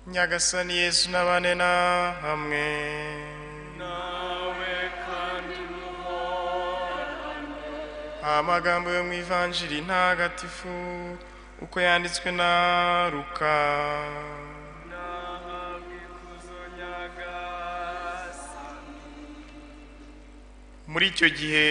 nyagasani yesu n'abane na hamwe nawe kandi muhorane amagambo yo mu ivanjiri ntagatifu uko yanditswe na ruka n'abikuzo nyagasani muri icyo gihe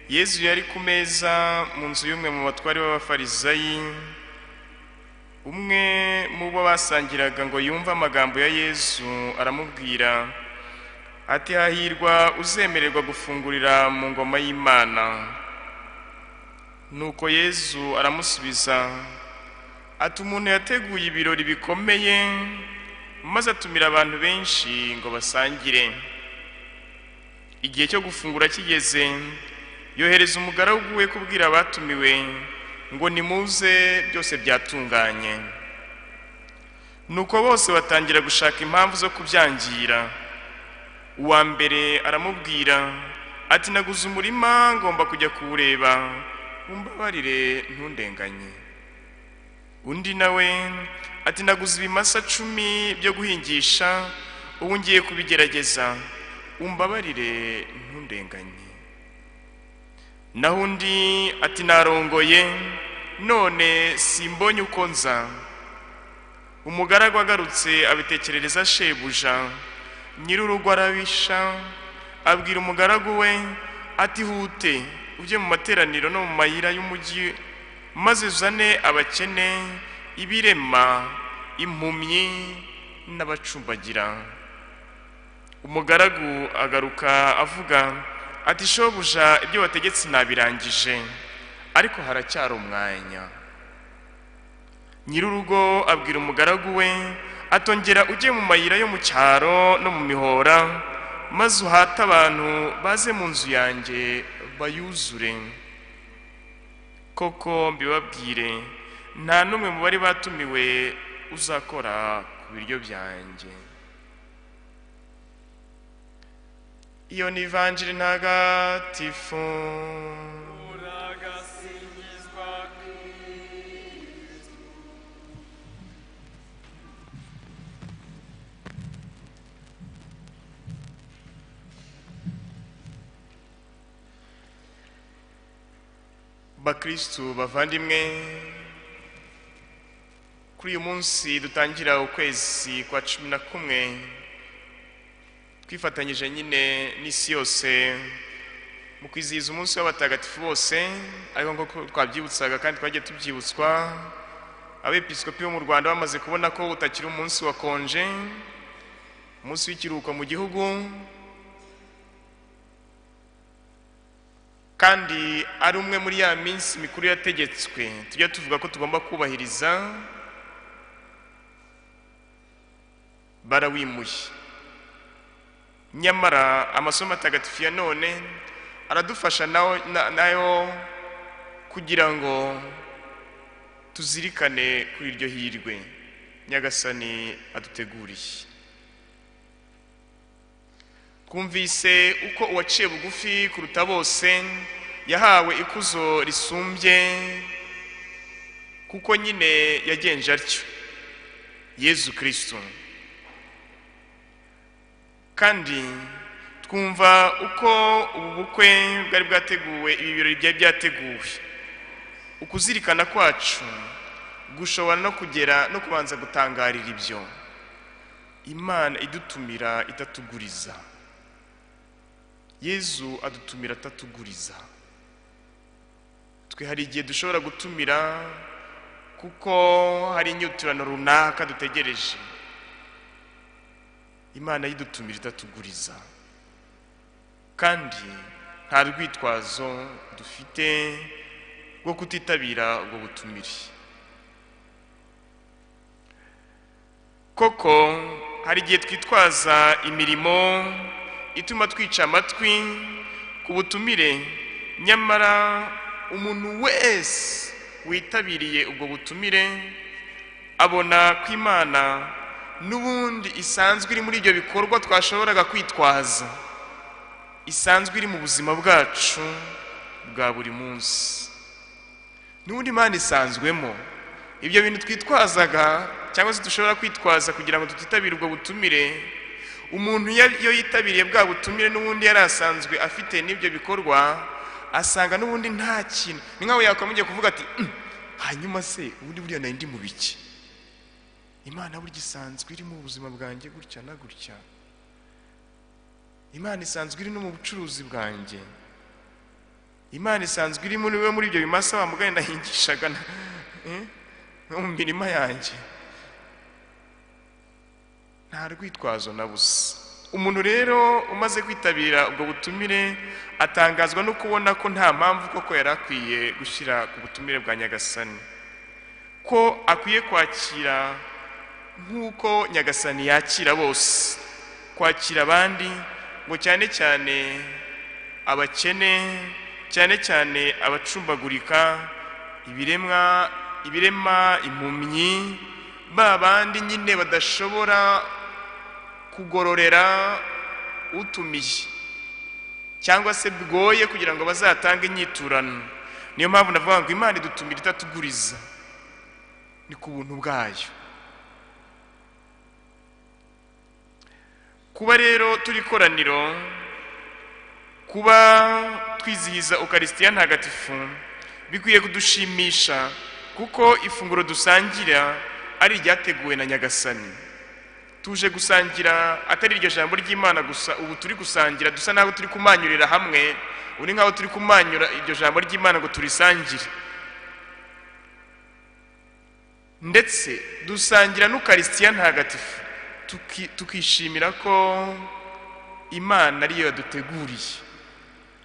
yesu yari ku meza mu nzu y'umwe mu batware b'abafarisayi umwe mu bo basangiraga ngo yumve amagambo ya yesu aramubwira ati hahirwa uzemererwa gufungurira mu ngoma y'imana nuko yesu aramusubiza ati umuntu yateguye ibirori bikomeye maze atumira abantu benshi ngo basangire igihe cyo gufungura kigeze yohereza umugaragu we kubwira abatumiwe ngo nimuze byose byatunganye nuko bose batangira gushaka impamvu zo kubyangira uwa mbere aramubwira ati naguze umurima ngomba kujya kuwureba umbabarire ntundenganye undi nawe ati naguze ibimasa cumi byo guhingisha ubu ngiye kubigerageza umbabarire ntundenganye naho undi ati narongoye none simbonye uko nza umugaragu agarutse abitekerereza shebuja nyir'urugo arabisha abwira umugaragu we ati hute ujye mu materaniro no mu mayira y'umujyi maze uzane abakene ibirema impumyi n'abacumbagira umugaragu agaruka avuga ati shobuja ibyo wategetse nabirangije ariko haracyari umwanya nyir'urugo abwira umugaragu we atongera ujye mu mayira yo mu cyaro no mu mihora maze uhate abantu baze mu nzu yanjye bayuzure koko mbibabwire nta n'umwe mu bari batumiwe uzakora ku biryo byanjye iyo ni ivanjiri ntagatifu uragasingizwa kristo bakristu bavandimwe kuri uyu munsi dutangira ukwezi kwa cumi na kumwe twifatanyije nyine n'isi yose mu kwizihiza umunsi w'abatagatifu bose ariko nk'uko twabyibutsaga kandi twagiye tubyibutswa abepiskopi bo mu rwanda bamaze kubona ko utakiri umunsi wakonje umunsi w'ikiruhuko mu gihugu kandi ari umwe muri ya minsi mikuru yategetswe tujya tuvuga ko tugomba kubahiriza barawimuye nyamara amasomo atagatifu ya none aradufasha nayo na- nayo kugira ngo tuzirikane kuri iryo hirwe nyagasani aduteguriye twumvise uko uwaciye bugufi kuruta bose yahawe ikuzo risumbye kuko nyine yagenje atyo yezu kirisito kandi twumva uko ubu bukwe bwari bwateguwe ibi birori byari byateguwe ukuzirikana kwacu gushobora no kugera no kubanza gutangarira ibyo imana idutumira itatuguriza yezu adutumira atatuguriza twe hari igihe dushobora gutumira kuko hari inyiturano runaka dutegereje imana yidutumira idatuguriza kandi nta rwitwazo dufite rwo kutitabira ubwo butumire koko hari igihe twitwaza imirimo ituma twica amatwi ku butumire nyamara umuntu wese witabiriye ubwo butumire abona ko imana n'ubundi isanzwe iri muri ibyo bikorwa twashoboraga kwitwaza isanzwe iri mu buzima bwacu bwa buri munsi n'ubundi imana isanzwemo ibyo bintu twitwazaga cyangwa se dushobora kwitwaza kugira ngo tutitabire ubwo butumire umuntu ya- iyo yitabiriye bwa butumire n'ubundi yari asanzwe afite n'ibyo bikorwa asanga n'ubundi nta kintu ni nkaho yakamugiye kuvuga ati "Mm, hanyuma se ubundi buriya nari ndi mu biki imana burya isanzwe iri mu buzima bwanjye gutya na gutya imana isanzwe iri no mu bucuruzi bwanjye imana isanzwe iri muri we muri ibyo bimasa wa mugani nahingishaga na- eh, no mu mirima yanjye nta rwitwazo na busa umuntu rero umaze kwitabira ubwo butumire atangazwa no kubona ko nta mpamvu koko yari akwiye gushyira ku butumire bwa nyagasani ko akwiye kwakira nk'uko nyagasani yakira bose kwakira abandi ngo cyane cyane abakene cyane cyane abacumbagurika ibiremwa ibirema impumyi ba bandi nyine badashobora kugororera utumiye cyangwa se bwoye kugira ngo bazatange inyiturano niyo mpamvu navuga ngo imana idutumira itatuguriza ni ku buntu bwayo kuba rero turi koraniro kuba twizihiza ukarisitiya ntagatifu bikwiye kudushimisha kuko ifunguro dusangira ari iryateguwe na nyagasani tuje gusangira atari iryo jambo ry'imana gusa ubu turi gusangira dusa n'aho turi kumanyurira hamwe ubu ni nk'aho turi kumanyura iryo jambo ry'imana ngo turisangire ndetse dusangira n'ukarisitiya ntagatifu tuki- tukishimira ko imana ariyo yaduteguriye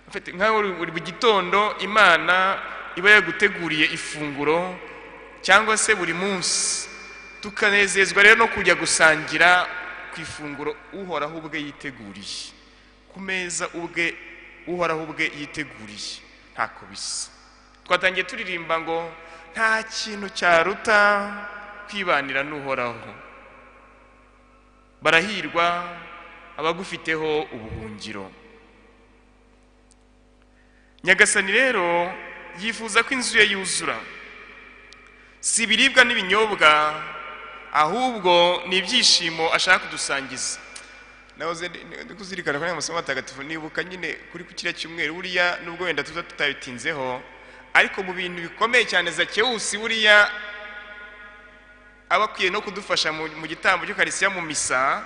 En fait, nk'aho buri- buri gitondo imana iba yaguteguriye ifunguro cyangwa se buri munsi tukanezezwa rero no kujya gusangira ku ifunguro uhoraho ubwe yiteguriye ku meza ubwe uhoraho ubwe yiteguriye ntako bisa twatangiye turirimba ngo nta kintu cyaruta kwibanira n'uhoraho barahirwa abagufiteho ubuhungiro nyagasani rero yifuza ko inzu ye yuzura si ibiribwa n'ibinyobwa ahubwo ni ibyishimo ashaka kudusangiza nahoze ndi- ndi kuzirikana kuri aya masomo atagatifu nibuka nyine kuri ku kiriya cyumweru buriya nubwo wenda tuza tutabitinzeho ariko mu bintu bikomeye cyane zakewusi buriya aba akwiye no kudufasha mu mu gitambo cy'ukarisiya mu misa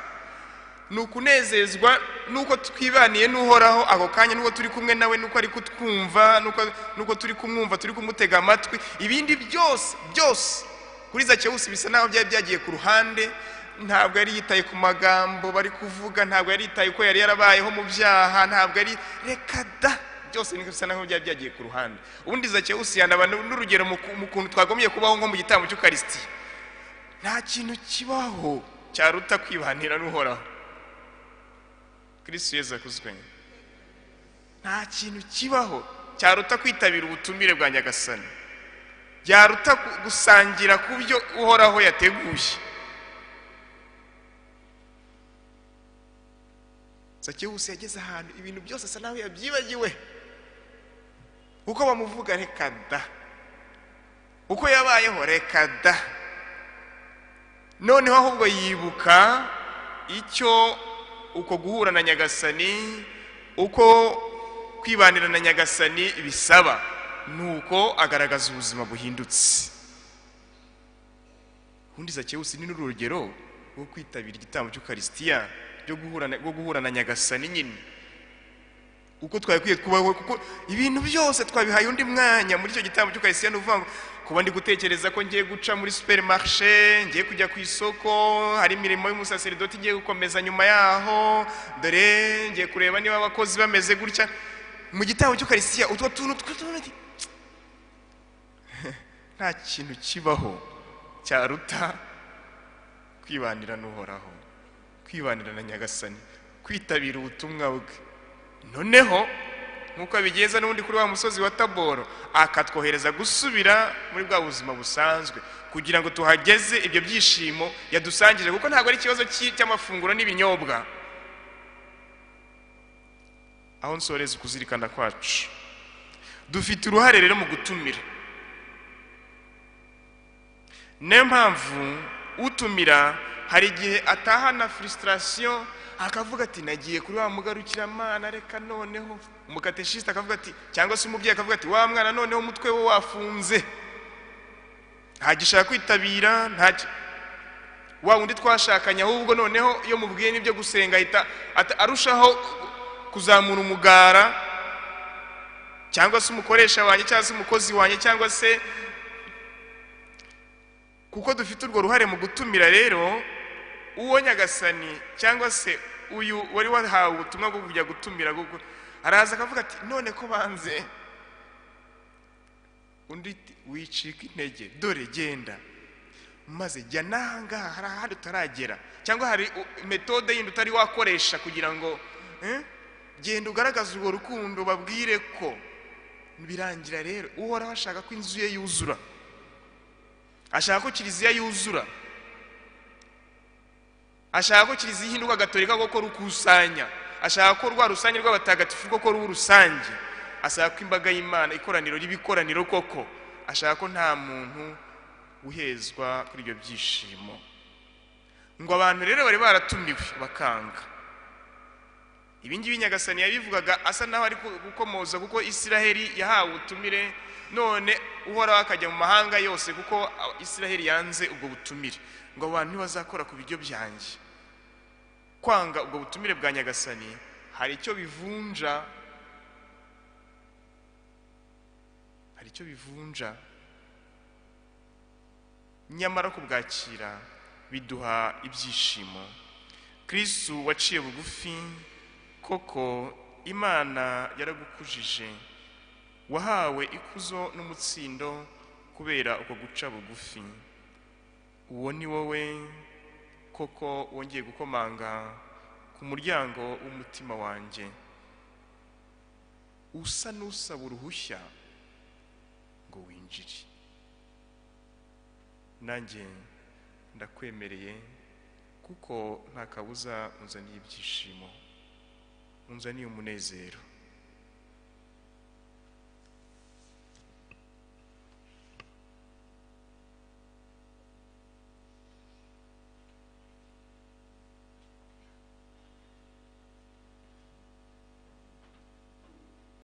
ni ukunezezwa nuko twibaniye n'uhoraho ako kanya nuko turi kumwe nawe nuko ari kutwumva nuko- nuko turi kumwumva turi kumutega amatwi ibindi byose byose kuri zakewusi bisa naho byari byagiye ku ruhande ntabwo yari yitaye ku magambo bari kuvuga ntabwo yari yitaye ko yari yarabayeho mu byaha ntabwo yari reka da byose ni bisa naho byari byagiye ku ruhande ubundi zakewusi yanaba n'urugero mu ku- mu kuntu twagombye kubaho nko mu gitambo cy'ukarisiti nta kintu kibaho cyaruta kwibanira n'uhoraho kristo yezu akuzwe nta kintu kibaho cyaruta kwitabira ubutumire bwa nyagasani byaruta gu- gusangira ku byo uhoraho yateguye zakewusi yageze ahantu ibintu byose asa naho yabyibagiwe uko bamuvuga reka da uko yabayeho reka da noneho ahubwo yibuka icyo uko guhura na nyagasani uko kwibanira na nyagasani bisaba nuko agaragaza ubuzima buhindutse ubundi zakewusi ni n'urugero rwo kwitabira igitambo cy'ukarisitiya ryo guhura na- rwo guhura na nyagasani nyine uko twagakwiye kubaho kuko ibintu byose twabihaye undi mwanya muri icyo gitambo cy'ukarisitiya ni ukuvuga ngo kuba ndi gutekereza ko ngiye guca muri superimarishe ngiye kujya ku isoko hari imirimo y'umusaseridoti igiye gukomeza nyuma yaho dore ngiye kureba niba abakozi bameze gutya mu gitambo cy'ukarisitiya utwo tuntu tw'utundi nta kintu kibaho cyaruta kwibanira n'uhoraho kwibanira na nyagasani kwitabira ubutumwa bwe noneho nk'uko abigeza n'ubundi kuri wa musozi wa taboro akatwohereza gusubira muri bwa buzima busanzwe kugira ngo tuhageze ibyo byishimo yadusangije kuko ntabwo ari ikibazo cy'i- cy'amafunguro n'ibinyobwa aho nsoreza ukuzirikana kwacu dufite uruhare rero mu gutumira niyo mpamvu utumira hari igihe atahana frustration akavuga ati nagiye kuri wa mugarukira reka noneho umukateshiste akavuga ati cyangwa se umubyeyi akavuga ati wa mwana noneho umutwe we wafunze ntagishaka kwitabira ntacyo wa wundi twashakanye ahubwo noneho iyo mubwiye n'ibyo gusenga ahita ata- arushaho kuzamura umugara cyangwa se umukoresha wanjye cyangwa se umukozi wanjye cyangwa se kuko dufite urwo ruhare mu gutumira rero uwo nyagasani cyangwa se uyu wari wahawe ubutumwa bwo kujya gutumira bwo- araza akavuga ati none ko banze undi ati, wicika intege dore genda maze jya n'aha ngaha hari ahandi utaragera cyangwa hari u- metode yindi utari wakoresha kugira ngo eh, genda ugaragaze urwo rukundo babwire ko birangira rero uhoraho ashaka ko inzu ye yuzura ashaka ko kiliziya yuzura ashaka ko kiliziya ihinduka gatolika kuko rukusanya ashaka ko rwa rusange rw'abatagatifu koko ruba rusange ashaka ko imbaga y'imana ikoraniro ry'ibikoraniro koko ashaka ko nta muntu uhezwa kuri ibyo byishimo ngo abantu rero bari baratumiwe bakanga ibi ngibi nyagasani yabivugaga asa naho ari ku- gukomoza kuko isiraheli yahawe ubutumire none uhoraho akajya mu mahanga yose kuko a- isiraheli yanze ubwo butumire ngo abo bantu ntibazakora ku biryo byanjye kwanga ubwo butumire bwa nyagasani hari icyo bivunja hari icyo bivunja nyamara kubwakira biduha ibyishimo kristu waciye bugufi koko imana yaragukujije wahawe ikuzo n'umutsindo kubera uko guca bugufi uwo ni wowe koko wongeye gukomanga ku muryango w'umutima wanjye usa n'usaba uruhushya ngo winjire nanjye ndakwemereye kuko nta kabuza unzaniye ibyishimo unzaniye umunezero